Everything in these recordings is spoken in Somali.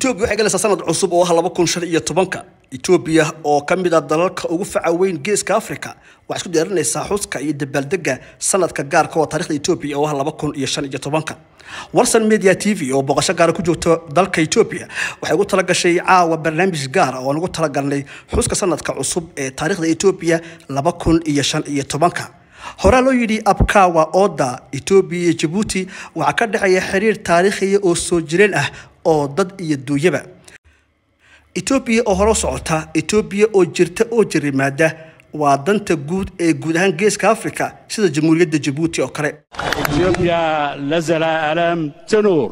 etoobiya waxay galaysaa sanad cusub oo ah laba kun shan iyo tobanka etoobiya oo ka mid ah dalalka ugu faca weyn geeska africa waxay isku diyaarinaysaa xuska iyo dabaaldega sanadka gaarka oo taarikhda etoobiya oo ah laba kun iyo shan iyo tobanka warsan media t v oo booqasho gaara ku joogta dalka etoobiya waxay ugu talagashay caawa barnaamij gaara oo aan ugu talagalnay xuska sanadka cusub ee taarikhda etoobiya laba kun iyo shan iyo tobanka horaa loo yidhi abkawa oda etoobiya iyo jabuuti waxaa ka dhexeeya xiriir taariikhiya oo soo jireen ah oo dad iyo duunyaba etoobiya oo hore socota etoobiya oo jirta oo jirimaada waa danta guud ee guud ahaan geeska africa sida jamhuuriyadda jabuuti oo kale إثيوبيا نزل ألم تنور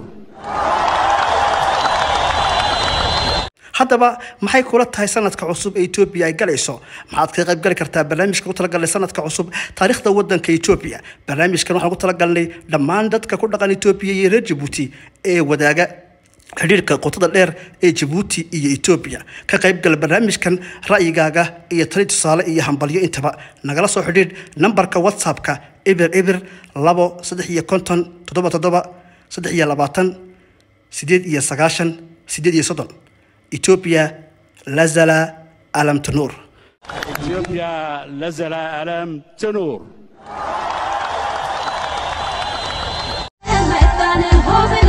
haddaba maxay kula tahay sanadka cusub ee etoobiya ay galayso maxaad kaga qayb gali kartaa barnaamijka ugu talagalnay sanadka cusub taariikhda wadanka etoobiya barnaamijkan waxaan ugu talagalnay dhammaan dadka ku dhaqan etoobiya iyo reer jabuuti ee wadaaga xidhiirka qotada dheer ee jabuuti iyo etoobiya ka qaybgal barnaamijkan ra'yigaaga iyo tali tusaale iyo hambalyo intaba nagala soo xidhiidh nambarka whatsappka ibir ibir labo saddex iyo konton toddoba toddoba saddex iyo labaatan sideed iyo sagaashan sideed iyo soddon etoobiya lazala alam tanuur إثيوبيا نزل ألم تنور ميدان الهوبي